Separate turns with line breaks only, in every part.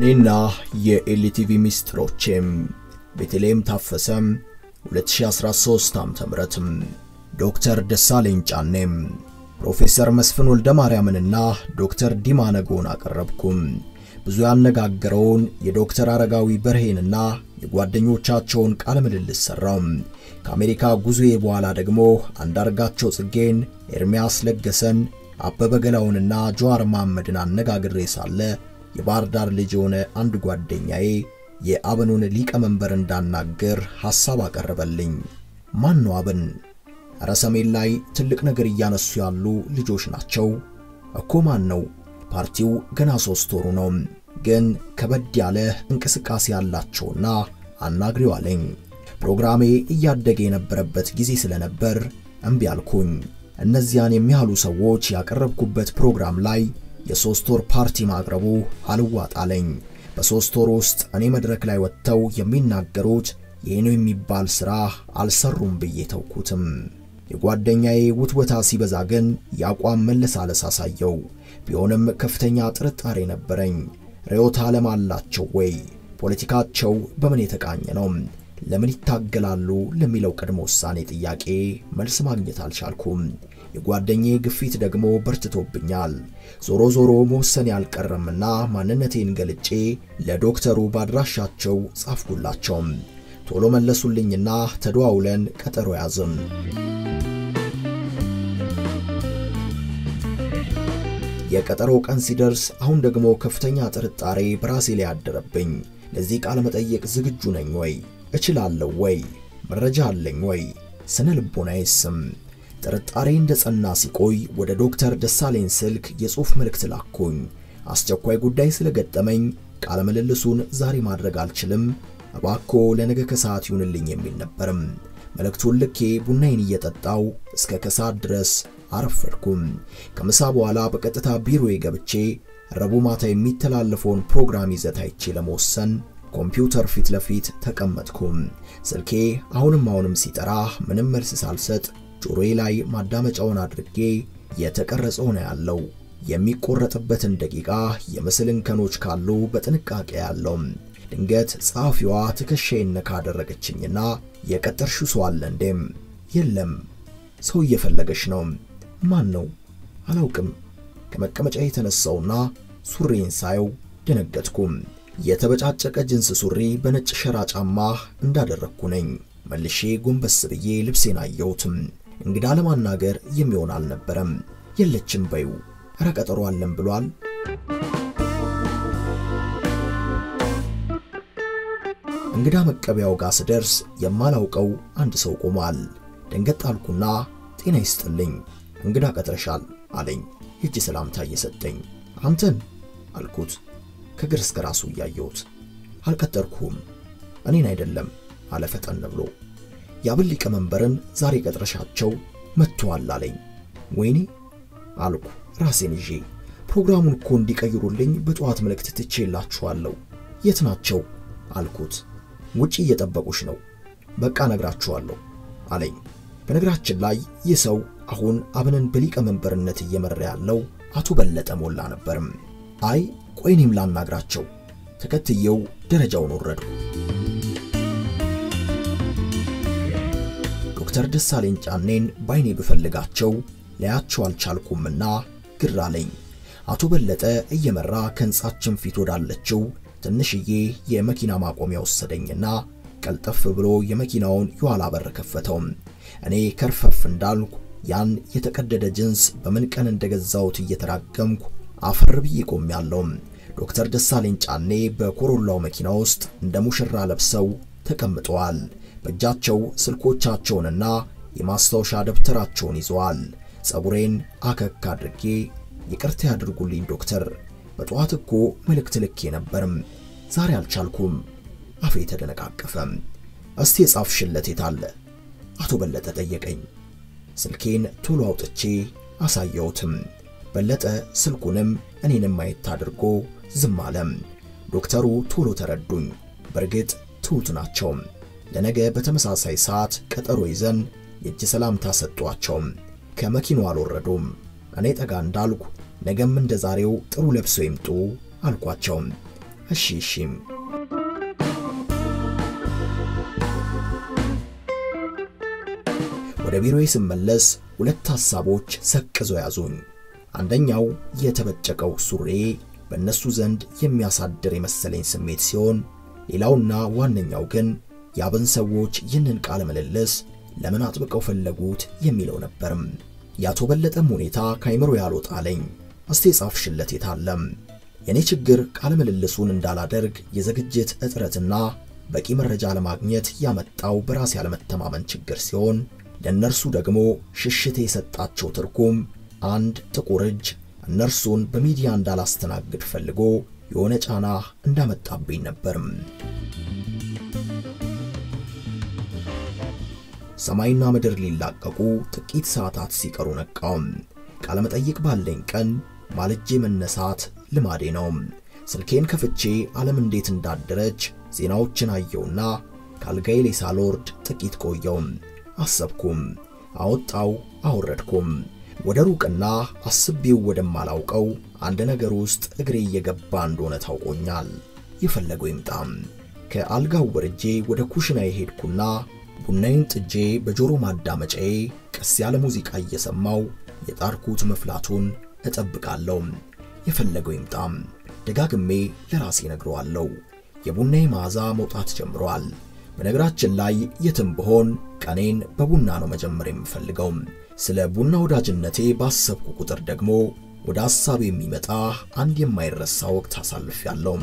እኔና የኤልቲቪ ሚስጥሮቼም ቤተልሔም ታፈሰም 2013 ዓ.ም ዶክተር ደሳለኝ ጫኔም ፕሮፌሰር መስፍን ወልደ ማርያምንና ዶክተር ዲማ ነጎን አቀረብኩም። ብዙ ያነጋገረውን የዶክተር አረጋዊ በርሄንና የጓደኞቻቸውን ቃለ ምልልስ ሰራው። ከአሜሪካ ጉዞዬ በኋላ ደግሞ አንዳርጋቸው ጽጌን፣ ኤርሚያስ ለገሰን፣ አበበ ገላውንና ጀዋር መሐመድን አነጋግሬ ሳለ የባህር ዳር ልጅ የሆነ አንድ ጓደኛዬ የአብኑን ሊቀመንበር እንዳናገር ሐሳብ አቀረበልኝ። ማን ነው አብን? እረ ሰሜን ላይ ትልቅ ነገር እያነሱ ያሉ ልጆች ናቸው እኮ። ማን ነው? ፓርቲው ገና ሶስት ወሩ ነው፣ ግን ከበድ ያለ እንቅስቃሴ ያላቸውና አናግሪው አለኝ። ፕሮግራሜ እያደገ የነበረበት ጊዜ ስለነበር እምቢ አልኩኝ። እነዚያን የሚያህሉ ሰዎች ያቀረብኩበት ፕሮግራም ላይ የሶስት ወር ፓርቲ ማቅረቡ አልዋጣለኝ። በሶስት ወር ውስጥ እኔ መድረክ ላይ ወጥተው የሚናገሩት ይህ ነው የሚባል ሥራ አልሰሩም ብዬ ተውኩትም። የጓደኛዬ ውትወታ ሲበዛ ግን የአቋም መለሳለስ አሳየው። ቢሆንም ከፍተኛ ጥርጣሬ ነበረኝ። ርዕዮተ ዓለም አላቸው ወይ? ፖለቲካቸው በምን የተቃኘ ነው? ለምን ይታገላሉ? ለሚለው ቅድመ ውሳኔ ጥያቄ መልስ ማግኘት አልቻልኩም። የጓደኛዬ ግፊት ደግሞ በርትቶብኛል። ዞሮ ዞሮ መወሰን ያልቀረምና ማንነቴን ገልጬ ለዶክተሩ ባድራሻቸው ጻፍኩላቸው። ቶሎ መለሱልኝና ተደዋውለን ቀጠሮ ያዝም። የቀጠሮ ቀን ሲደርስ አሁን ደግሞ ከፍተኛ ጥርጣሬ በራሴ ላይ ያደረብኝ። ለዚህ ቃለ መጠየቅ ዝግጁ ነኝ ወይ? እችላለሁ ወይ? መረጃ አለኝ ወይ? ስነ ልቦናዬስም? ጥርጣሬ እንደ ጸና ሲቆይ ወደ ዶክተር ደሳለኝ ስልክ የጽሑፍ መልእክት ላኩኝ። አስቸኳይ ጉዳይ ስለገጠመኝ ቃለ ምልልሱን ዛሬ ማድረግ አልችልም፣ እባክዎ ለነገ ከሰዓት ይሁንልኝ የሚል ነበርም። መልእክቱን ልኬ ቡናዬን እየጠጣው እስከ ከሰዓት ድረስ አረፈድኩም። ከምሳ በኋላ በቀጥታ ቢሮዬ ገብቼ ረቡዕ ማታ የሚተላለፈውን ፕሮግራም ይዘት አይቼ ለመወሰን ኮምፒውተር ፊት ለፊት ተቀመጥኩም። ስልኬ አሁንም አሁንም ሲጠራ ምንም መልስ ሳልሰጥ ጆሮዬ ላይ ማዳመጫውን አድርጌ የተቀረጸው ነው ያለው። የሚቆረጥበትን ደቂቃ የምስል እንከኖች ካሉ በጥንቃቄ ያለው። ድንገት ጸሐፊዋ ትከሻዬን ነካ አደረገችኝና የቀጠርሽው ሰው አለ እንዴም? የለም። ሰው እየፈለገች ነው። ማን ነው? አላውቅም። ከመቀመጫ የተነሳውና ሱሪን ሳየው ደነገጥኩም። የተበጫጨቀ ጅንስ ሱሪ በነጭ ሸራ ጫማ እንዳደረግኩ ነኝ። መልሼ ጎንበስ ብዬ ልብሴን አየሁትም። እንግዳ ለማናገር የሚሆን አልነበረም። የለችም በዩ ኧረ ቀጠሮ አለን ብሏል። እንግዳ መቀበያው ጋር ስደርስ የማላውቀው አንድ ሰው ቆሟል። ደንገጥ አልኩና ጤና ይስጥልኝ እንግዳ ቀጥረሻል አለኝ፣ የእጅ ሰላምታ እየሰጠኝ። አንተን አልኩት ከግር እስከ ራሱ እያየሁት። አልቀጠርኩም እኔን አይደለም አለ ፈጠን ብሎ። የአብን ሊቀመንበርን ዛሬ ቀጥረሻቸው መጥተዋል አለኝ። ወይኔ አልኩ ራሴን ይዤ። ፕሮግራሙን እኮ እንዲቀይሩልኝ በጠዋት መልእክት ትቼላችኋለሁ። የት ናቸው አልኩት። ውጪ እየጠበቁሽ ነው። በቃ ነግራችኋለሁ አለኝ። በነገራችን ላይ ይህ ሰው አሁን አብንን በሊቀመንበርነት እየመራ ያለው አቶ በለጠ ሞላ ነበርም። አይ ቆይ እኔም ላናግራቸው። ተከትየው ደረጃውን ወረዱ። ዶክተር ደሳለኝ ጫኔን ባይኔ ብፈልጋቸው ላያቸው አልቻልኩምና ግር አለኝ። አቶ በለጠ እየመራ ከሕንጻችን ፊት ወዳለችው ትንሽዬ የመኪና ማቆሚያ ወሰደኝና ቀልጠፍ ብሎ የመኪናውን የኋላ በር ከፈተው። እኔ ከርፈፍ እንዳልኩ ያን የተቀደደ ጅንስ በምን ቀን እንደገዛሁት እየተራገምኩ አፈር ብዬ ቆሜያለሁ። ዶክተር ደሳለኝ ጫኔ በኮሮላው መኪና ውስጥ እንደ ሙሽራ ለብሰው ተቀምጠዋል። በእጃቸው ስልኮቻቸውንና የማስታወሻ ደብተራቸውን ይዘዋል። ጸጉሬን አከክ አድርጌ ይቅርታ ያድርጉልኝ ዶክተር፣ በጠዋት እኮ መልእክት ልኬ ነበርም፣ ዛሬ አልቻልኩም። አፌ ተደነቃቀፈ። እስቲ የጻፍሽለት የት አለ? አቶ በለጠ ጠየቀኝ። ስልኬን ቶሎ አውጥቼ አሳየሁትም። በለጠ ስልኩንም እኔንም ማየት አድርጎ ዝም አለም። ዶክተሩ ቶሎ ተረዱኝ። በእርግጥ ትሁት ናቸው። ለነገ በተመሳሳይ ሰዓት ቀጠሮ ይዘን የእጅ ሰላምታ ሰጧቸው። ከመኪናው አልወረዱም። እኔ ጠጋ እንዳልኩ ነገም እንደ ዛሬው ጥሩ ለብሰው ይምጡ አልኳቸው። እሺ እሺም ወደ ቢሮዬ ስመለስ ሁለት ሐሳቦች ሰቅዘው ያዙኝ። አንደኛው የተበጨቀው ሱሬ በእነሱ ዘንድ የሚያሳድር የመሰለኝ ስሜት ሲሆን፣ ሌላውና ዋነኛው ግን የአብን ሰዎች ይህንን ቃለ ምልልስ ለምን አጥብቀው ፈለጉት የሚለው ነበርም። የአቶ በለጠም ሁኔታ ከአይምሮ ያልወጣለኝ። እስቲ የጻፍሽለት የታለም? የኔ ችግር ቃለ ምልልሱን እንዳላደርግ የዝግጅት እጥረትና በቂ መረጃ ለማግኘት ያመጣው በራስ ያለመተማመን ችግር ሲሆን ለእነርሱ ደግሞ ሽሽቴ የሰጣቸው ትርጉም አንድ ጥቁር እጅ እነርሱን በሚዲያ እንዳላስተናግድ ፈልጎ የሆነ ጫና እንዳመጣብኝ ነበርም። ሰማይና ምድር ሊላቀቁ ጥቂት ሰዓታት ሲቀሩ ነቃው። ቃለመጠይቅ ባለኝ ቀን ማልጄ መነሳት ልማዴ ነው። ስልኬን ከፍቼ ዓለም እንዴት እንዳደረች ዜናዎችን አየውና ካልጋዬ ላይ ሳልወርድ ጥቂት ቆየው። አሰብኩም፣ አወጣው፣ አወረድኩም። ወደ ሩቅና አስቤው ወደማላውቀው አንድ ነገር ውስጥ እግሬ እየገባ እንደሆነ ታውቆኛል። የፈለገው ይምጣም። ከአልጋው ወርጄ ወደ ኩሽና የሄድኩና ቡናዬን ጥጄ በጆሮ ማዳመጫዬ ቀስ ያለ ሙዚቃ እየሰማው የጣርኩት መፍላቱን እጠብቃለሁ። የፈለገው ይምጣም። ደጋግሜ ለራሴ ነግረዋለሁ። የቡናዬ መዓዛ መውጣት ጀምሯል። በነገራችን ላይ የትም ብሆን ቀኔን በቡና ነው መጀመር የምፈልገው። ስለ ቡና ወዳጅነቴ ባሰብኩ ቁጥር ደግሞ ወደ ሐሳብ የሚመጣ አንድ የማይረሳ ወቅት አሳልፌያለሁ።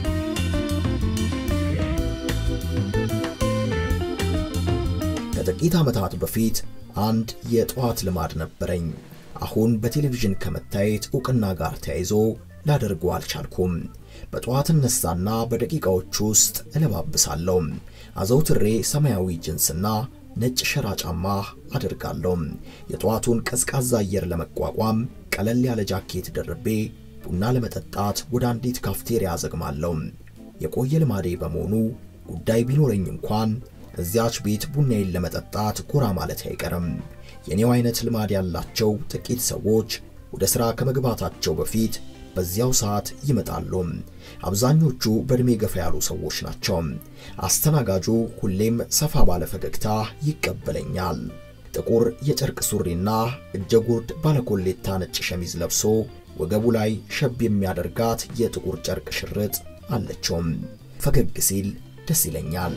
ከጥቂት ዓመታት በፊት አንድ የጠዋት ልማድ ነበረኝ። አሁን በቴሌቪዥን ከመታየት ዕውቅና ጋር ተያይዞ ላደርገው አልቻልኩም። በጠዋት እነሳና በደቂቃዎች ውስጥ እለባብሳለሁ። አዘውትሬ ሰማያዊ ጅንስና ነጭ ሸራ ጫማ አደርጋለሁ። የጠዋቱን ቀዝቃዛ አየር ለመቋቋም ቀለል ያለ ጃኬት ደርቤ ቡና ለመጠጣት ወደ አንዲት ካፍቴሪያ አዘግማለሁ። የቆየ ልማዴ በመሆኑ ጉዳይ ቢኖረኝ እንኳን እዚያች ቤት ቡናዬን ለመጠጣት ጎራ ማለት አይቀርም። የኔው አይነት ልማድ ያላቸው ጥቂት ሰዎች ወደ ሥራ ከመግባታቸው በፊት በዚያው ሰዓት ይመጣሉ። አብዛኞቹ በዕድሜ ገፋ ያሉ ሰዎች ናቸው። አስተናጋጁ ሁሌም ሰፋ ባለ ፈገግታ ይቀበለኛል። ጥቁር የጨርቅ ሱሪና እጀጉርድ ባለኮሌታ ነጭ ሸሚዝ ለብሶ ወገቡ ላይ ሸብ የሚያደርጋት የጥቁር ጨርቅ ሽርጥ አለችው። ፈገግ ሲል ደስ ይለኛል።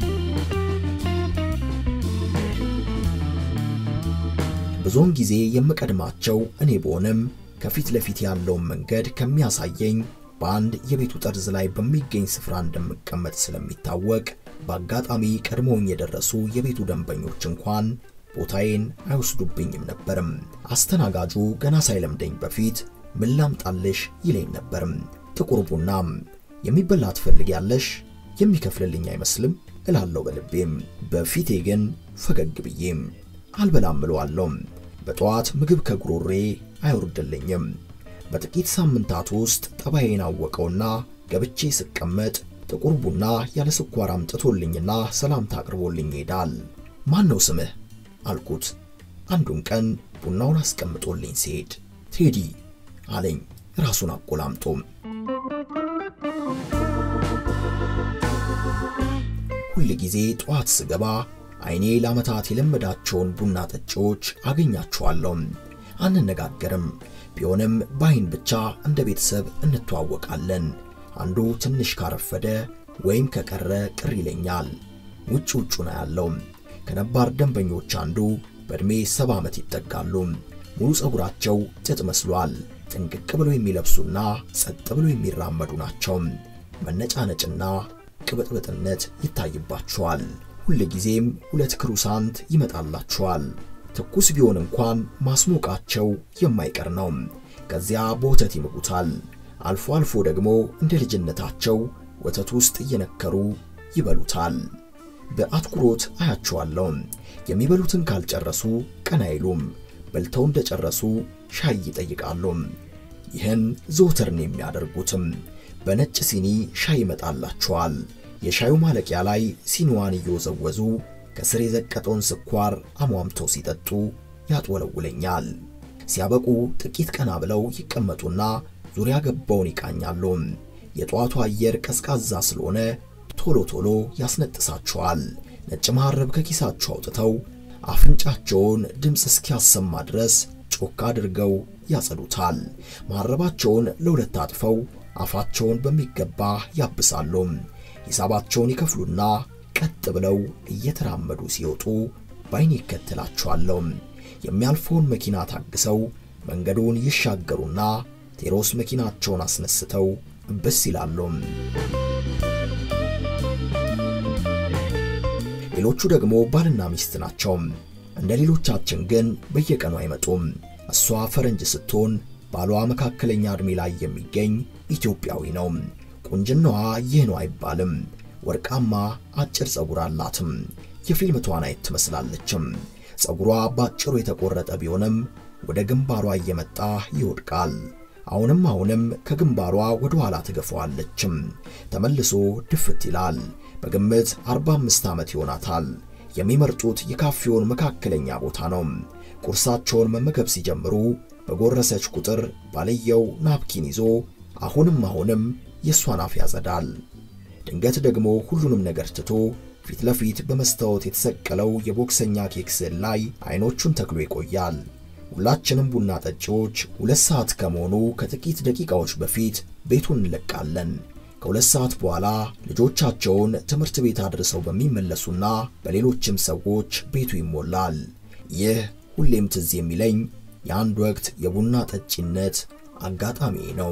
ብዙውን ጊዜ የምቀድማቸው እኔ ብሆንም ከፊት ለፊት ያለውን መንገድ ከሚያሳየኝ በአንድ የቤቱ ጠርዝ ላይ በሚገኝ ስፍራ እንደምቀመጥ ስለሚታወቅ በአጋጣሚ ቀድሞውኝ የደረሱ የቤቱ ደንበኞች እንኳን ቦታዬን አይወስዱብኝም ነበርም። አስተናጋጁ ገና ሳይለምደኝ በፊት ምን ላምጣልሽ ይለኝ ነበርም። ጥቁር ቡናም የሚበላ ትፈልጊያለሽ? የሚከፍልልኝ አይመስልም እላለሁ በልቤም። በፊቴ ግን ፈገግ ብዬም አልበላም እለዋለሁ። በጠዋት ምግብ ከጉሮሬ አይወርድልኝም። በጥቂት ሳምንታት ውስጥ ጠባዬን አወቀውና ገብቼ ስቀመጥ ጥቁር ቡና ያለ ስኳር አምጥቶልኝና ሰላምታ አቅርቦልኝ ይሄዳል። ማን ነው ስምህ አልኩት። አንዱን ቀን ቡናውን አስቀምጦልኝ ሲሄድ ቴዲ አለኝ ራሱን አቆላምጦ። ሁል ጊዜ ጠዋት ስገባ አይኔ ለዓመታት የለመዳቸውን ቡና ጠጪዎች አገኛቸዋለሁ። አንነጋገርም። ቢሆንም በአይን ብቻ እንደ ቤተሰብ እንተዋወቃለን። አንዱ ትንሽ ካረፈደ ወይም ከቀረ ቅር ይለኛል። ውጭ ውጩን አያለው። ከነባር ደንበኞች አንዱ በዕድሜ ሰባ ዓመት ይጠጋሉ። ሙሉ ፀጉራቸው ጥጥ መስሏል። ጥንቅቅ ብለው የሚለብሱና ጸጥ ብለው የሚራመዱ ናቸው። መነጫነጭና ቅብጥብጥነት ይታይባቸዋል። ሁል ጊዜም ሁለት ክሩሳንት ይመጣላቸዋል። ትኩስ ቢሆን እንኳን ማስሞቃቸው የማይቀር ነው። ከዚያ በወተት ይምጉታል። አልፎ አልፎ ደግሞ እንደ ልጅነታቸው ወተት ውስጥ እየነከሩ ይበሉታል። በአትኩሮት አያቸዋለሁ። የሚበሉትን ካልጨረሱ ቀና አይሉም። በልተው እንደጨረሱ ሻይ ይጠይቃሉ። ይህን ዘወትር ነው የሚያደርጉትም። በነጭ ሲኒ ሻይ ይመጣላቸዋል። የሻዩ ማለቂያ ላይ ሲኒዋን እየወዘወዙ ከስር የዘቀጠውን ስኳር አሟምተው ሲጠጡ ያጥወለውለኛል። ሲያበቁ ጥቂት ቀና ብለው ይቀመጡና ዙሪያ ገባውን ይቃኛሉ። የጠዋቱ አየር ቀዝቃዛ ስለሆነ ቶሎ ቶሎ ያስነጥሳቸዋል። ነጭ መሐረብ ከኪሳቸው አውጥተው አፍንጫቸውን ድምፅ እስኪያሰማ ድረስ ጮክ አድርገው ያጸዱታል። መሐረባቸውን ለሁለት አጥፈው አፋቸውን በሚገባ ያብሳሉ። ሂሳባቸውን ይከፍሉና ቀጥ ብለው እየተራመዱ ሲወጡ ባይን ይከተላቸዋለሁ። የሚያልፈውን መኪና ታግሰው መንገዱን ይሻገሩና ቴሮስ መኪናቸውን አስነስተው ብስ ይላሉ። ሌሎቹ ደግሞ ባልና ሚስት ናቸው። እንደ ሌሎቻችን ግን በየቀኑ አይመጡም። እሷ ፈረንጅ ስትሆን ባሏ መካከለኛ ዕድሜ ላይ የሚገኝ ኢትዮጵያዊ ነው። ቁንጅናዋ ይህ ነው አይባልም። ወርቃማ አጭር ጸጉር አላትም። የፊልም ተዋናይት ትመስላለችም። ጸጉሯ ባጭሩ የተቆረጠ ቢሆንም ወደ ግንባሯ እየመጣ ይወድቃል። አሁንም አሁንም ከግንባሯ ወደ ኋላ ትገፋዋለችም። ተመልሶ ድፍት ይላል። በግምት 45 ዓመት ይሆናታል። የሚመርጡት የካፌውን መካከለኛ ቦታ ነው። ቁርሳቸውን መመገብ ሲጀምሩ በጎረሰች ቁጥር ባልየው ናፕኪን ይዞ አሁንም አሁንም የእሷን አፍ ያጸዳል። ድንገት ደግሞ ሁሉንም ነገር ትቶ ፊት ለፊት በመስታወት የተሰቀለው የቦክሰኛ ኬክ ስዕል ላይ አይኖቹን ተክሎ ይቆያል። ሁላችንም ቡና ጠጪዎች ሁለት ሰዓት ከመሆኑ ከጥቂት ደቂቃዎች በፊት ቤቱን እንለቃለን። ከሁለት ሰዓት በኋላ ልጆቻቸውን ትምህርት ቤት አድርሰው በሚመለሱና በሌሎችም ሰዎች ቤቱ ይሞላል። ይህ ሁሌም ትዝ የሚለኝ የአንድ ወቅት የቡና ጠጪነት አጋጣሚ ነው።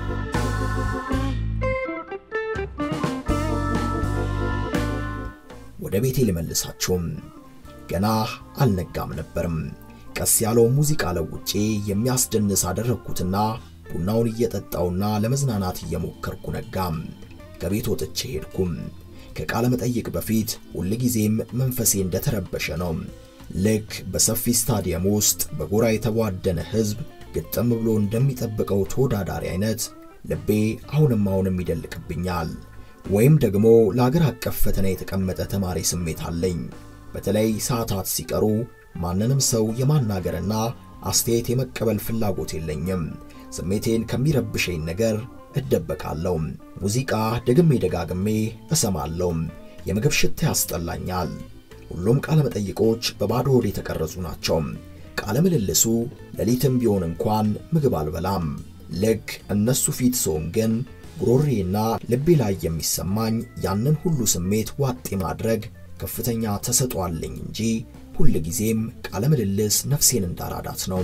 ወደ ቤቴ ልመልሳችሁም። ገና አልነጋም ነበርም። ቀስ ያለው ሙዚቃ ለውጬ የሚያስደንስ አደረግኩትና ቡናውን እየጠጣውና ለመዝናናት እየሞከርኩ ነጋም። ከቤት ወጥቼ ሄድኩም። ከቃለ መጠይቅ በፊት ሁልጊዜም መንፈሴ እንደተረበሸ ነው። ልክ በሰፊ ስታዲየም ውስጥ በጎራ የተቧደነ ሕዝብ ግጥም ብሎ እንደሚጠብቀው ተወዳዳሪ አይነት ልቤ አሁንም አሁንም ይደልቅብኛል። ወይም ደግሞ ለአገር አቀፍ ፈተና የተቀመጠ ተማሪ ስሜት አለኝ። በተለይ ሰዓታት ሲቀሩ ማንንም ሰው የማናገርና አስተያየት የመቀበል ፍላጎት የለኝም። ስሜቴን ከሚረብሸኝ ነገር እደበቃለሁ። ሙዚቃ ደግሜ ደጋግሜ እሰማለሁ። የምግብ ሽታ ያስጠላኛል። ሁሉም ቃለ መጠይቆች በባዶ ሆድ የተቀረጹ ናቸው። ቃለ ምልልሱ ሌሊትም ቢሆን እንኳን ምግብ አልበላም። ልክ እነሱ ፊት ስሆን ግን ጉሮሬና ልቤ ላይ የሚሰማኝ ያንን ሁሉ ስሜት ዋጥ ማድረግ ከፍተኛ ተሰጥኦ አለኝ እንጂ ሁል ጊዜም ቃለ ምልልስ ነፍሴን እንዳራዳት ነው።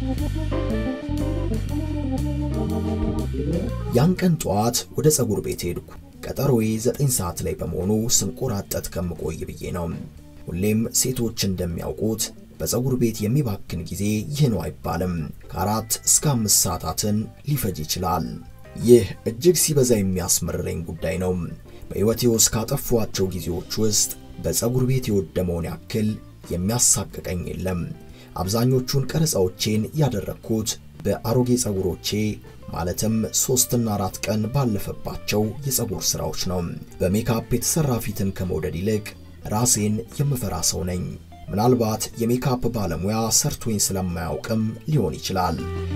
ያን ቀን ጠዋት ወደ ፀጉር ቤት ሄድኩ። ቀጠሮዬ ዘጠኝ ሰዓት ላይ በመሆኑ ስንቆራጠት ከምቆይ ብዬ ነው። ሁሌም ሴቶች እንደሚያውቁት በፀጉር ቤት የሚባክን ጊዜ ይህ ነው አይባልም። ከአራት እስከ አምስት ሰዓታትን ሊፈጅ ይችላል። ይህ እጅግ ሲበዛ የሚያስመርረኝ ጉዳይ ነው። በሕይወቴ ውስጥ ካጠፏቸው ጊዜዎች ውስጥ በፀጉር ቤት የወደመውን ያክል የሚያሳቅቀኝ የለም። አብዛኞቹን ቀረጻዎቼን ያደረግኩት በአሮጌ ፀጉሮቼ ማለትም ሶስትና አራት ቀን ባለፈባቸው የፀጉር ስራዎች ነው። በሜካፕ የተሰራ ፊትን ከመውደድ ይልቅ ራሴን የምፈራ ሰው ነኝ። ምናልባት የሜካፕ ባለሙያ ሰርቶኝ ስለማያውቅም ሊሆን ይችላል።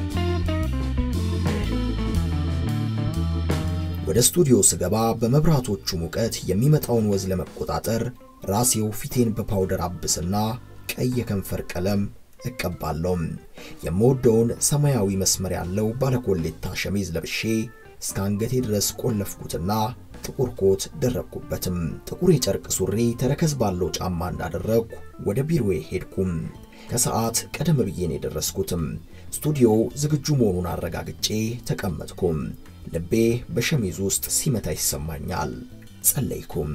ወደ ስቱዲዮ ስገባ በመብራቶቹ ሙቀት የሚመጣውን ወዝ ለመቆጣጠር ራሴው ፊቴን በፓውደር አብስና ቀይ የከንፈር ቀለም እቀባለሁ። የምወደውን ሰማያዊ መስመር ያለው ባለኮሌታ ሸሚዝ ለብሼ እስከ አንገቴ ድረስ ቆለፍኩትና ጥቁር ኮት ደረብኩበትም። ጥቁር የጨርቅ ሱሪ ተረከዝ ባለው ጫማ እንዳደረግኩ ወደ ቢሮዬ ሄድኩም። ከሰዓት ቀደም ብዬ ነው የደረስኩትም። ስቱዲዮ ዝግጁ መሆኑን አረጋግጬ ተቀመጥኩም። ልቤ በሸሚዝ ውስጥ ሲመታ ይሰማኛል። ጸለይኩም።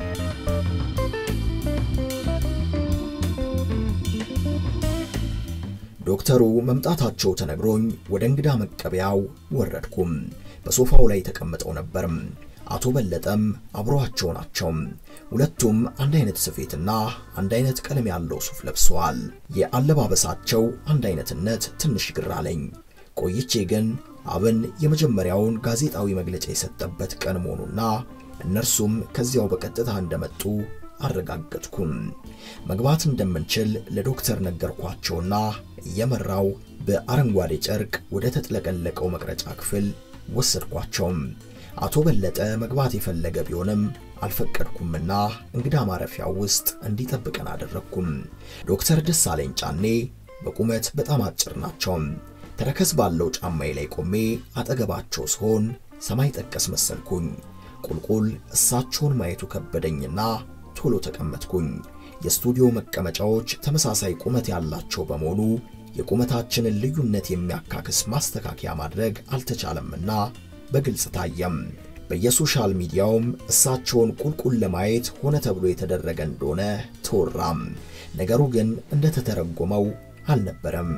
ዶክተሩ መምጣታቸው ተነግሮኝ ወደ እንግዳ መቀበያው ወረድኩም። በሶፋው ላይ ተቀምጠው ነበርም። አቶ በለጠም አብረዋቸው ናቸው። ሁለቱም አንድ አይነት ስፌትና አንድ አይነት ቀለም ያለው ሱፍ ለብሰዋል። የአለባበሳቸው አንድ አይነትነት ትንሽ ግር አለኝ። ቆይቼ ግን አብን የመጀመሪያውን ጋዜጣዊ መግለጫ የሰጠበት ቀን መሆኑና እነርሱም ከዚያው በቀጥታ እንደመጡ አረጋገጥኩም። መግባት እንደምንችል ለዶክተር ነገርኳቸውና እየመራው በአረንጓዴ ጨርቅ ወደ ተጥለቀለቀው መቅረጫ ክፍል ወሰድኳቸው። አቶ በለጠ መግባት የፈለገ ቢሆንም አልፈቀድኩምና እንግዳ ማረፊያ ውስጥ እንዲጠብቀን አደረግኩም። ዶክተር ደሳለኝ ጫኔ በቁመት በጣም አጭር ናቸው። ተረከዝ ባለው ጫማዬ ላይ ቆሜ አጠገባቸው ስሆን ሰማይ ጠቀስ መሰልኩኝ። ቁልቁል እሳቸውን ማየቱ ከበደኝና ቶሎ ተቀመጥኩኝ። የስቱዲዮ መቀመጫዎች ተመሳሳይ ቁመት ያላቸው በመሆኑ የቁመታችንን ልዩነት የሚያካክስ ማስተካከያ ማድረግ አልተቻለምና በግልጽ ታየም። በየሶሻል ሚዲያውም እሳቸውን ቁልቁል ለማየት ሆነ ተብሎ የተደረገ እንደሆነ ተወራም። ነገሩ ግን እንደተተረጎመው አልነበረም።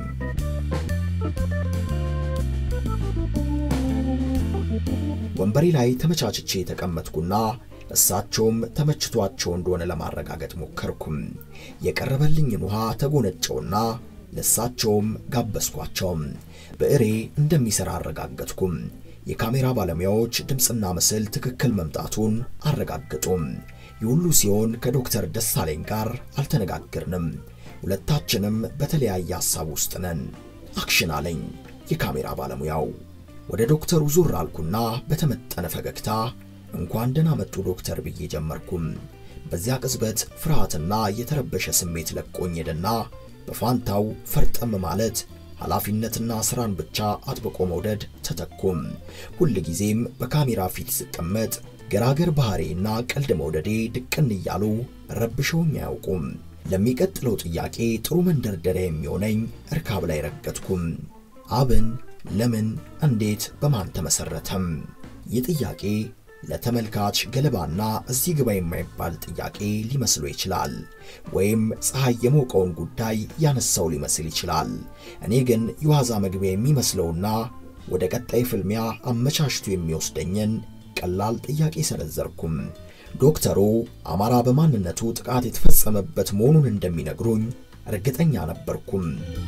ወንበሬ ላይ ተመቻችቼ የተቀመጥኩና እሳቸውም ተመችቷቸው እንደሆነ ለማረጋገጥ ሞከርኩም። የቀረበልኝን ውሃ ተጎነጨውና ለእሳቸውም ጋበዝኳቸው። ብዕሬ እንደሚሰራ አረጋገጥኩም። የካሜራ ባለሙያዎች ድምፅና ምስል ትክክል መምጣቱን አረጋገጡም። የሁሉ ሲሆን ከዶክተር ደሳለኝ ጋር አልተነጋገርንም። ሁለታችንም በተለያየ ሐሳብ ውስጥ ነን። አክሽን አለኝ የካሜራ ባለሙያው። ወደ ዶክተሩ ዙር አልኩና በተመጠነ ፈገግታ እንኳን ደህና መጡ ዶክተር ብዬ ጀመርኩም። በዚያ ቅጽበት ፍርሃትና የተረበሸ ስሜት ለቆኝ ሄደና በፋንታው ፈርጠም ማለት ኃላፊነትና ስራን ብቻ አጥብቆ መውደድ ተተኩም። ሁል ጊዜም በካሜራ ፊት ስቀመጥ ገራገር ባህሪና ቀልድ መውደዴ ድቅን እያሉ ረብሸውኝ አያውቁም። ለሚቀጥለው ጥያቄ ጥሩ መንደርደሪያ የሚሆነኝ እርካብ ላይ ረገጥኩም። አብን ለምን፣ እንዴት፣ በማን ተመሰረተም? ይህ ጥያቄ ለተመልካች ገለባና እዚህ ግባ የማይባል ጥያቄ ሊመስሎ ይችላል። ወይም ፀሐይ የሞቀውን ጉዳይ ያነሳው ሊመስል ይችላል። እኔ ግን የዋዛ መግቢያ የሚመስለውና ወደ ቀጣይ ፍልሚያ አመቻችቶ የሚወስደኝን ቀላል ጥያቄ ሰነዘርኩም። ዶክተሩ አማራ በማንነቱ ጥቃት የተፈጸመበት መሆኑን እንደሚነግሩኝ እርግጠኛ ነበርኩም።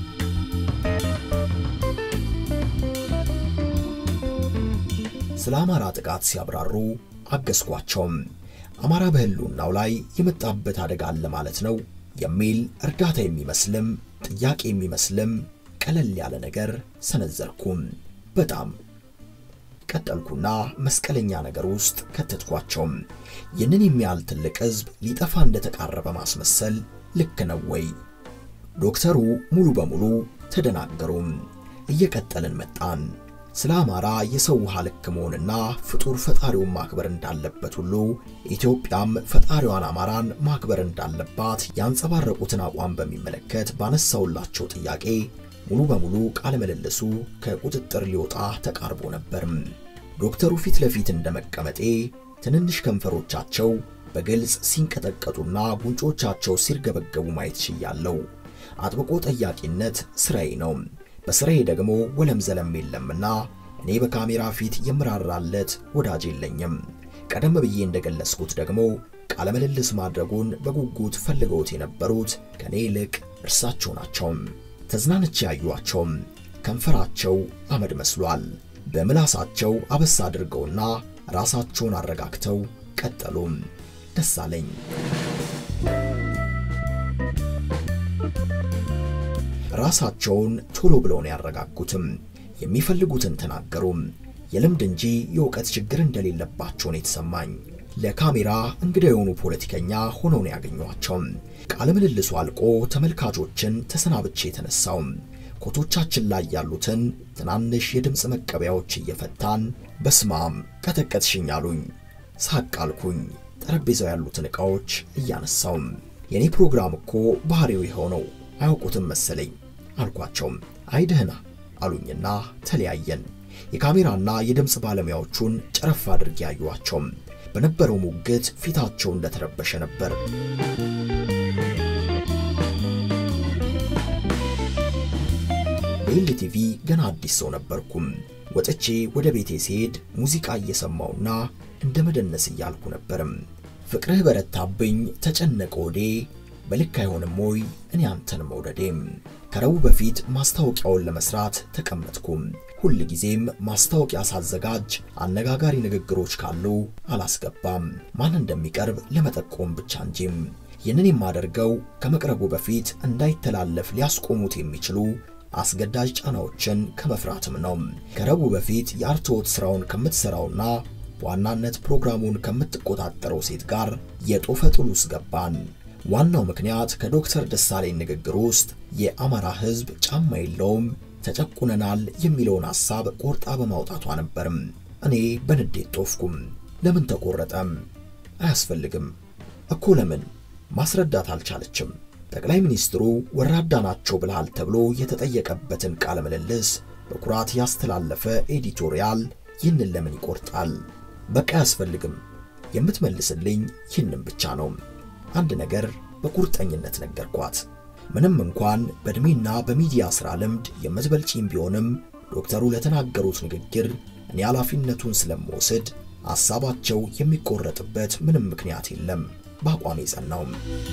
ስለ አማራ ጥቃት ሲያብራሩ አገዝኳቸውም። አማራ በሕልውናው ላይ የመጣበት አደጋ አለ ማለት ነው የሚል እርዳታ የሚመስልም ጥያቄ የሚመስልም ቀለል ያለ ነገር ሰነዘርኩም። በጣም ቀጠልኩና መስቀለኛ ነገር ውስጥ ከተትኳቸውም። ይህንን የሚያህል ትልቅ ሕዝብ ሊጠፋ እንደተቃረበ ማስመሰል ልክ ነው ወይ? ዶክተሩ ሙሉ በሙሉ ተደናገሩም። እየቀጠልን መጣን። ስለ አማራ የሰው ውሃ ልክ መሆንና ፍጡር ፈጣሪውን ማክበር እንዳለበት ሁሉ ኢትዮጵያም ፈጣሪዋን አማራን ማክበር እንዳለባት ያንጸባረቁትን አቋም በሚመለከት ባነሳውላቸው ጥያቄ ሙሉ በሙሉ ቃለ ምልልሱ ከቁጥጥር ሊወጣ ተቃርቦ ነበርም። ዶክተሩ ፊት ለፊት እንደመቀመጤ ትንንሽ ከንፈሮቻቸው በግልጽ ሲንቀጠቀጡና ጉንጮቻቸው ሲርገበገቡ ማየት ችያለሁ። አጥብቆ ጠያቂነት ስራዬ ነው። በስራዬ ደግሞ ወለም ዘለም የለምና እኔ በካሜራ ፊት የምራራለት ወዳጅ የለኝም። ቀደም ብዬ እንደገለጽኩት ደግሞ ቃለ ምልልስ ማድረጉን በጉጉት ፈልገውት የነበሩት ከኔ ይልቅ እርሳቸው ናቸው። ተዝናንቼ ያዩዋቸውም ከንፈራቸው አመድ መስሏል። በምላሳቸው አበሳ አድርገውና ራሳቸውን አረጋግተው ቀጠሉም። ደሳለኝ ራሳቸውን ቶሎ ብለው ነው ያረጋጉትም። የሚፈልጉትን ተናገሩም። የልምድ እንጂ የእውቀት ችግር እንደሌለባቸው ነው የተሰማኝ። ለካሜራ እንግዳ የሆኑ ፖለቲከኛ ሆነው ነው ያገኟቸው። ቃለ ምልልሱ አልቆ ተመልካቾችን ተሰናብቼ የተነሳው ኮቶቻችን ላይ ያሉትን ትናንሽ የድምፅ መቀበያዎች እየፈታን በስማም ቀጠቀጥሽኝ አሉኝ። ሳቅ አልኩኝ። ጠረጴዛው ያሉትን ዕቃዎች እያነሳው የኔ ፕሮግራም እኮ ባህሪው ይኸው ነው አያውቁትም መሰለኝ አልኳቸውም። አይ ደህና አሉኝና ተለያየን። የካሜራና የድምፅ ባለሙያዎቹን ጨረፍ አድርጌ ያዩዋቸው። በነበረው ሙግት ፊታቸው እንደተረበሸ ነበር። በኤልቲቪ ገና አዲስ ሰው ነበርኩም። ወጥቼ ወደ ቤቴ ስሄድ ሙዚቃ እየሰማውና እንደ መደነስ እያልኩ ነበርም። ፍቅርህ በረታብኝ ተጨነቀ ወዴ በልክ አይሆንም ወይ እኔ አንተን መውደዴም። ከረቡዕ በፊት ማስታወቂያውን ለመስራት ተቀመጥኩም። ሁል ጊዜም ማስታወቂያ ሳዘጋጅ አነጋጋሪ ንግግሮች ካሉ አላስገባም፣ ማን እንደሚቀርብ ለመጠቆም ብቻ እንጂም። ይህንን የማደርገው ከመቅረቡ በፊት እንዳይተላለፍ ሊያስቆሙት የሚችሉ አስገዳጅ ጫናዎችን ከመፍራትም ነው። ከረቡዕ በፊት የአርትዖት ስራውን ከምትሰራውና በዋናነት ፕሮግራሙን ከምትቆጣጠረው ሴት ጋር የጦፈ ጥል ውስጥ ገባን። ዋናው ምክንያት ከዶክተር ደሳለኝ ንግግር ውስጥ የአማራ ሕዝብ ጫማ የለውም ተጨቁነናል የሚለውን ሐሳብ ቆርጣ በማውጣቷ ነበርም። እኔ በንዴት ጦፍኩም። ለምን ተቆረጠም? አያስፈልግም እኮ ለምን ማስረዳት አልቻለችም። ጠቅላይ ሚኒስትሩ ወራዳ ናቸው ብለሃል ተብሎ የተጠየቀበትን ቃለ ምልልስ በኩራት ያስተላለፈ ኤዲቶሪያል ይህንን ለምን ይቆርጣል? በቃ አያስፈልግም። የምትመልስልኝ ይህንን ብቻ ነው። አንድ ነገር በቁርጠኝነት ነገርኳት። ምንም እንኳን በዕድሜና በሚዲያ ሥራ ልምድ የምትበልጪም ቢሆንም ዶክተሩ ለተናገሩት ንግግር እኔ ኃላፊነቱን ስለምወስድ ሐሳባቸው የሚቆረጥበት ምንም ምክንያት የለም። በአቋሜ ጸናውም።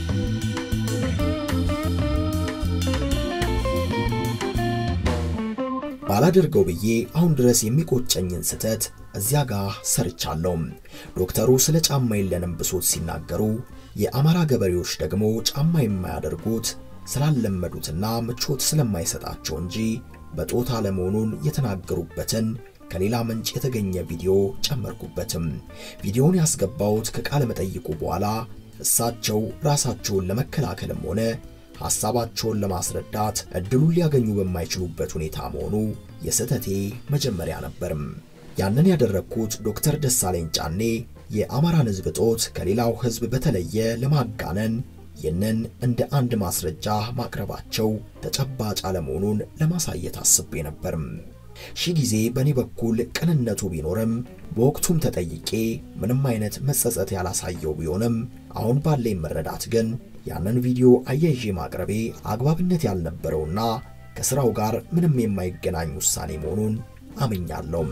ባላደርገው ብዬ አሁን ድረስ የሚቆጨኝን ስህተት እዚያ ጋር ሰርቻለሁ። ዶክተሩ ስለ ጫማ የለንም ብሶት ሲናገሩ፣ የአማራ ገበሬዎች ደግሞ ጫማ የማያደርጉት ስላለመዱትና ምቾት ስለማይሰጣቸው እንጂ በጦት አለመሆኑን የተናገሩበትን ከሌላ ምንጭ የተገኘ ቪዲዮ ጨመርኩበትም። ቪዲዮውን ያስገባሁት ከቃለ መጠይቁ በኋላ እሳቸው ራሳቸውን ለመከላከልም ሆነ ሐሳባቸውን ለማስረዳት እድሉን ሊያገኙ በማይችሉበት ሁኔታ መሆኑ የስህተቴ መጀመሪያ ነበርም። ያንን ያደረግኩት ዶክተር ደሳለኝ ጫኔ የአማራን ሕዝብ ጦት ከሌላው ሕዝብ በተለየ ለማጋነን ይህንን እንደ አንድ ማስረጃ ማቅረባቸው ተጨባጭ አለመሆኑን ለማሳየት አስቤ ነበርም። ሺህ ጊዜ በእኔ በኩል ቅንነቱ ቢኖርም በወቅቱም ተጠይቄ ምንም አይነት መጸጸት ያላሳየው ቢሆንም አሁን ባለኝ መረዳት ግን ያንን ቪዲዮ አያይዤ ማቅረቤ አግባብነት ያልነበረውና ከሥራው ጋር ምንም የማይገናኝ ውሳኔ መሆኑን አምኛለሁ።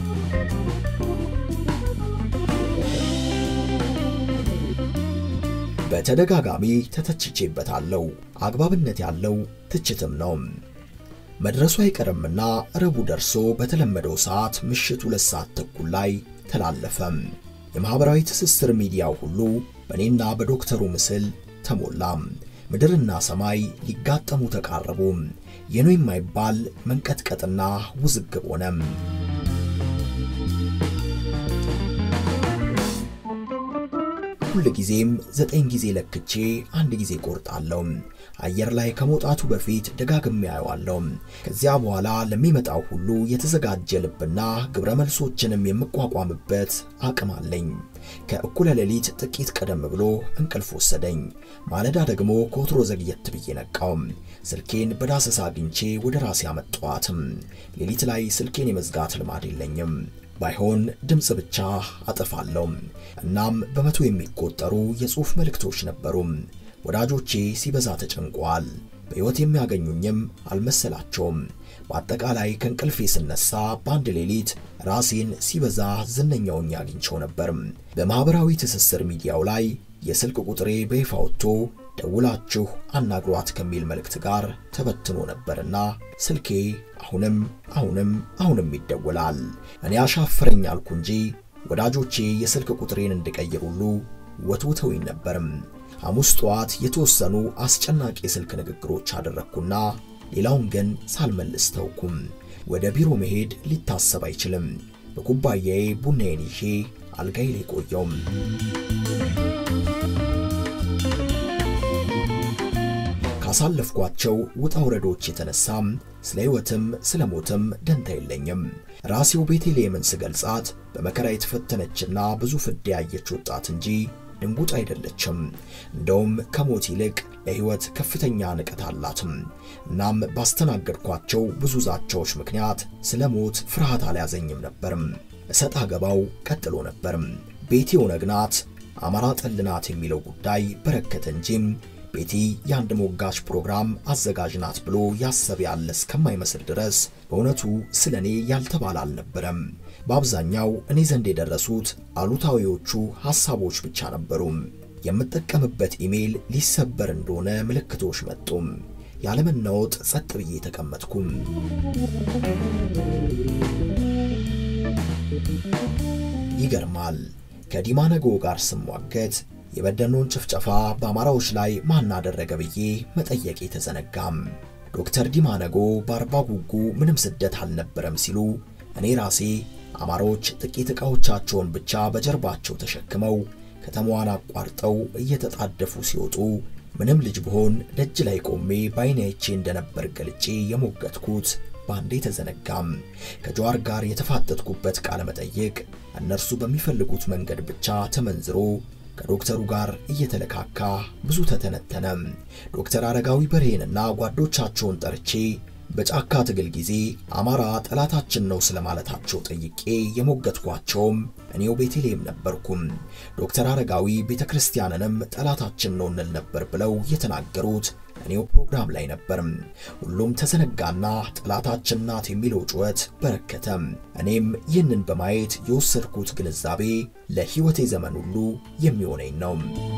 በተደጋጋሚ ተተችቼበታለሁ። አግባብነት ያለው ትችትም ነው። መድረሱ አይቀርምና ረቡዕ ደርሶ በተለመደው ሰዓት ምሽት ሁለት ሰዓት ተኩል ላይ ተላለፈም። የማኅበራዊ ትስስር ሚዲያው ሁሉ በእኔና በዶክተሩ ምስል ተሞላ። ምድርና ሰማይ ሊጋጠሙ ተቃረቡ። የኖ የማይባል መንቀጥቀጥና ውዝግብ ሆነ። ሁል ጊዜም ዘጠኝ ጊዜ ለክቼ አንድ ጊዜ ቆርጣለሁ። አየር ላይ ከመውጣቱ በፊት ደጋግሜ አየዋለሁ። ከዚያ በኋላ ለሚመጣው ሁሉ የተዘጋጀ ልብና ግብረ መልሶችንም የምቋቋምበት አቅም አለኝ። ከእኩለ ሌሊት ጥቂት ቀደም ብሎ እንቅልፍ ወሰደኝ። ማለዳ ደግሞ ከወትሮ ዘግየት ብዬ ነቃው። ስልኬን በዳሰሳ አግኝቼ ወደ ራሴ አመጣኋትም። ሌሊት ላይ ስልኬን የመዝጋት ልማድ የለኝም። ባይሆን ድምፅ ብቻ አጠፋለሁ። እናም በመቶ የሚቆጠሩ የጽሑፍ መልእክቶች ነበሩ። ወዳጆቼ ሲበዛ ተጨንቀዋል። በሕይወት የሚያገኙኝም አልመሰላቸውም። በአጠቃላይ ከእንቅልፌ ስነሳ በአንድ ሌሊት ራሴን ሲበዛ ዝነኛውኝ አግኝቸው ነበር። በማኅበራዊ ትስስር ሚዲያው ላይ የስልክ ቁጥሬ በይፋ ወጥቶ ደውላችሁ አናግሯት ከሚል መልእክት ጋር ተበትኖ ነበርና ስልኬ አሁንም አሁንም አሁንም ይደወላል። እኔ አሻፈረኝ አልኩ እንጂ ወዳጆቼ የስልክ ቁጥሬን እንድቀይር ሁሉ ወትውተውኝ ነበርም። ሐሙስ ጠዋት የተወሰኑ አስጨናቂ የስልክ ንግግሮች አደረግኩና ሌላውን ግን ሳልመልስ ተውኩም። ወደ ቢሮ መሄድ ሊታሰብ አይችልም። በኩባያዬ ቡናዬን ይዤ አልጋዬ ላይ ቆየውም። ካሳለፍኳቸው ውጣ ውረዶች የተነሳም ስለ ሕይወትም ስለ ሞትም ደንታ የለኝም። ራሴው ቤተልሔምን ስገልጻት በመከራ የተፈተነችና ብዙ ፍዳ ያየች ወጣት እንጂ ድንጉጥ አይደለችም። እንደውም ከሞት ይልቅ ለሕይወት ከፍተኛ ንቀት አላትም። እናም ባስተናገድኳቸው ብዙ ዛቻዎች ምክንያት ስለ ሞት ፍርሃት አልያዘኝም ነበርም። እሰጥ አገባው ቀጥሎ ነበርም። ቤቲ ኦነግ ናት፣ አማራ ጠል ናት የሚለው ጉዳይ በረከተ እንጂም ቤቲ የአንድ ሞጋች ፕሮግራም አዘጋጅ ናት ብሎ ያሰብ ያለ እስከማይመስል ድረስ በእውነቱ ስለ እኔ ያልተባለ አልነበረም። በአብዛኛው እኔ ዘንድ የደረሱት አሉታዊዎቹ ሐሳቦች ብቻ ነበሩ። የምጠቀምበት ኢሜል ሊሰበር እንደሆነ ምልክቶች መጡም። ያለመናወጥ ጸጥ ብዬ ተቀመጥኩም። ይገርማል። ከዲማ ነገ ጋር ስሟገት የበደኖን ጭፍጨፋ በአማራዎች ላይ ማን አደረገ ብዬ መጠየቅ የተዘነጋም። ዶክተር ዲማ ነጎ በአርባ ጉጉ ምንም ስደት አልነበረም ሲሉ እኔ ራሴ አማሮች ጥቂት ዕቃዎቻቸውን ብቻ በጀርባቸው ተሸክመው ከተማዋን አቋርጠው እየተጣደፉ ሲወጡ ምንም ልጅ ብሆን ደጅ ላይ ቆሜ በዓይኔ አይቼ እንደነበር ገልጬ የሞገትኩት ባንዴ ተዘነጋም። ከጀዋር ጋር የተፋጠጥኩበት ቃለ መጠይቅ እነርሱ በሚፈልጉት መንገድ ብቻ ተመንዝሮ ከዶክተሩ ጋር እየተለካካ ብዙ ተተነተነ። ዶክተር አረጋዊ በርሄንና ጓዶቻቸውን ጠርቼ በጫካ ትግል ጊዜ አማራ ጠላታችን ነው ስለማለታቸው ጠይቄ የሞገትኳቸውም እኔው ቤተልሔም ነበርኩም። ዶክተር አረጋዊ ቤተ ክርስቲያንንም ጠላታችን ነው እንል ነበር ብለው የተናገሩት እኔው ፕሮግራም ላይ ነበርም። ሁሉም ተዘነጋና ጠላታችን ናት የሚለው ጩኸት በረከተ። እኔም ይህንን በማየት የወሰድኩት ግንዛቤ ለሕይወቴ ዘመን ሁሉ የሚሆነኝ ነው።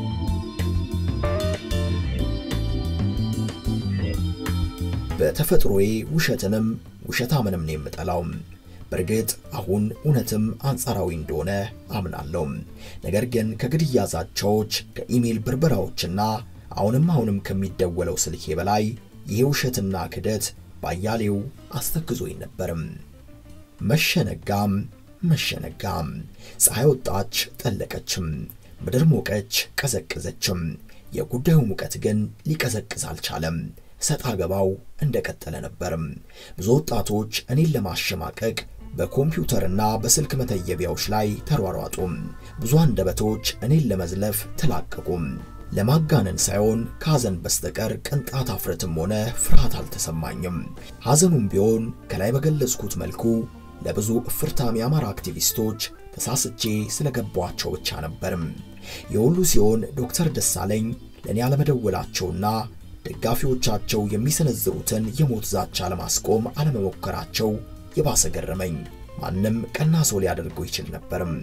በተፈጥሮዬ ውሸትንም ውሸታምንም ነው የምጠላው። በእርግጥ አሁን እውነትም አንጻራዊ እንደሆነ አምናለሁ። ነገር ግን ከግድያ ዛቻዎች፣ ከኢሜል ብርበራዎችና አሁንም አሁንም ከሚደወለው ስልኬ በላይ ይሄ ውሸትና ክደት ባያሌው አስተክዞኝ ነበርም። መሸነጋም መሸነጋም ፀሐይ ወጣች ጠለቀችም፣ ምድር ሞቀች ቀዘቀዘችም። የጉዳዩ ሙቀት ግን ሊቀዘቅዝ አልቻለም። ሰጣ ገባው እንደቀጠለ ነበርም። ብዙ ወጣቶች እኔን ለማሸማቀቅ በኮምፒውተርና በስልክ መተየቢያዎች ላይ ተሯሯጡም። ብዙ አንደበቶች እኔን ለመዝለፍ ተላቀቁም። ለማጋነን ሳይሆን ከሐዘን በስተቀር ቅንጣት አፍረትም ሆነ ፍርሃት አልተሰማኝም። ሐዘኑም ቢሆን ከላይ በገለጽኩት መልኩ ለብዙ እፍርታም የአማራ አክቲቪስቶች ተሳስቼ ስለገባቸው ብቻ ነበርም። የሁሉ ሲሆን ዶክተር ደሳለኝ ለእኔ አለመደወላቸውና ደጋፊዎቻቸው የሚሰነዝሩትን የሞት ዛቻ ለማስቆም አለመሞከራቸው የባሰ ገረመኝ። ማንም ቀና ሰው ሊያደርገው ይችል ነበርም።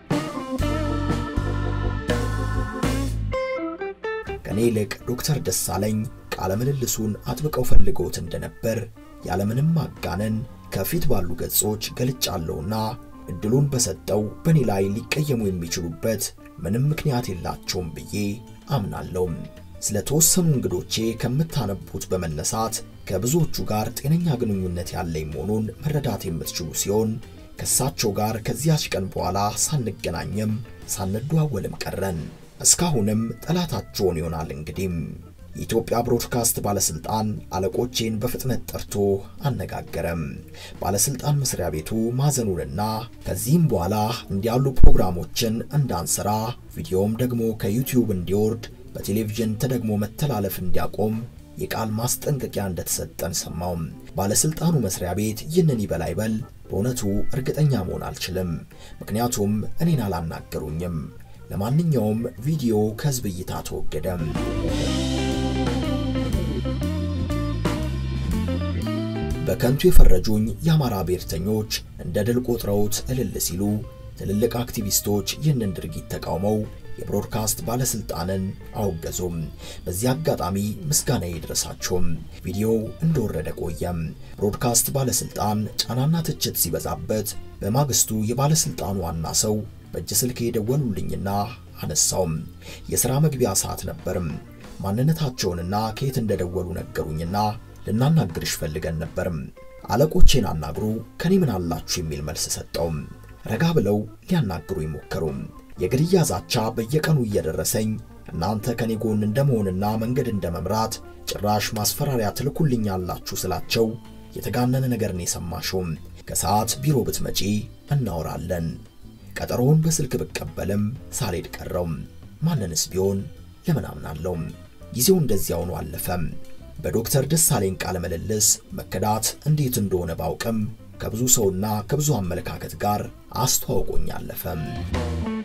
ከኔ ይልቅ ዶክተር ደሳለኝ ቃለ ምልልሱን አጥብቀው ፈልገውት እንደነበር ያለምንም ማጋነን ከፊት ባሉ ገጾች ገልጫለሁና እድሉን በሰጠው በእኔ ላይ ሊቀየሙ የሚችሉበት ምንም ምክንያት የላቸውም ብዬ አምናለሁ። ስለ ተወሰኑ እንግዶቼ ከምታነቡት በመነሳት ከብዙዎቹ ጋር ጤነኛ ግንኙነት ያለኝ መሆኑን መረዳት የምትችሉ ሲሆን ከእሳቸው ጋር ከዚያች ቀን በኋላ ሳንገናኝም ሳንደዋወልም ቀረን። እስካሁንም ጠላታቸውን ይሆናል። እንግዲህ የኢትዮጵያ ብሮድካስት ባለስልጣን አለቆቼን በፍጥነት ጠርቶ አነጋገረም። ባለስልጣን መስሪያ ቤቱ ማዘኑንና ከዚህም በኋላ እንዲያሉ ፕሮግራሞችን እንዳንሰራ ቪዲዮም ደግሞ ከዩቲዩብ እንዲወርድ በቴሌቪዥን ተደግሞ መተላለፍ እንዲያቆም የቃል ማስጠንቀቂያ እንደተሰጠን ሰማው። ባለስልጣኑ መስሪያ ቤት ይህንን ይበል አይበል በእውነቱ እርግጠኛ መሆን አልችልም፣ ምክንያቱም እኔን አላናገሩኝም። ለማንኛውም ቪዲዮ ከህዝብ እይታ ተወገደ። በከንቱ የፈረጁኝ የአማራ ብሔርተኞች እንደ ድል ቆጥረውት እልል ሲሉ፣ ትልልቅ አክቲቪስቶች ይህንን ድርጊት ተቃውመው የብሮድካስት ባለስልጣንን አወገዙም። በዚህ አጋጣሚ ምስጋና ይድረሳቸውም። ቪዲዮው እንደወረደ ቆየም። ብሮድካስት ባለስልጣን ጫናና ትችት ሲበዛበት በማግስቱ የባለስልጣኑ ዋና ሰው በእጅ ስልክ የደወሉልኝና አነሳውም። የሥራ መግቢያ ሰዓት ነበርም። ማንነታቸውንና ከየት እንደደወሉ ነገሩኝና ልናናግርሽ ፈልገን ነበርም። አለቆቼን አናግሩ ከኔ ምን አላችሁ የሚል መልስ ሰጠውም። ረጋ ብለው ሊያናግሩ ይሞከሩም። የግድያ ዛቻ በየቀኑ እየደረሰኝ እናንተ ከኔ ጎን እንደመሆንና መንገድ እንደመምራት ጭራሽ ማስፈራሪያ ትልኩልኛላችሁ ስላቸው የተጋነነ ነገርን የሰማሽውም ከሰዓት ቢሮ ብትመጪ እናወራለን። ቀጠሮውን በስልክ ብቀበልም ሳልሄድ ቀረው። ማንንስ ቢሆን ለምን አምናለሁ? ጊዜው እንደዚያ ሆኖ አለፈም። በዶክተር ደሳለኝ ቃለ ምልልስ መከዳት እንዴት እንደሆነ ባውቅም ከብዙ ሰውና ከብዙ አመለካከት ጋር አስተዋውቆኝ አለፈም።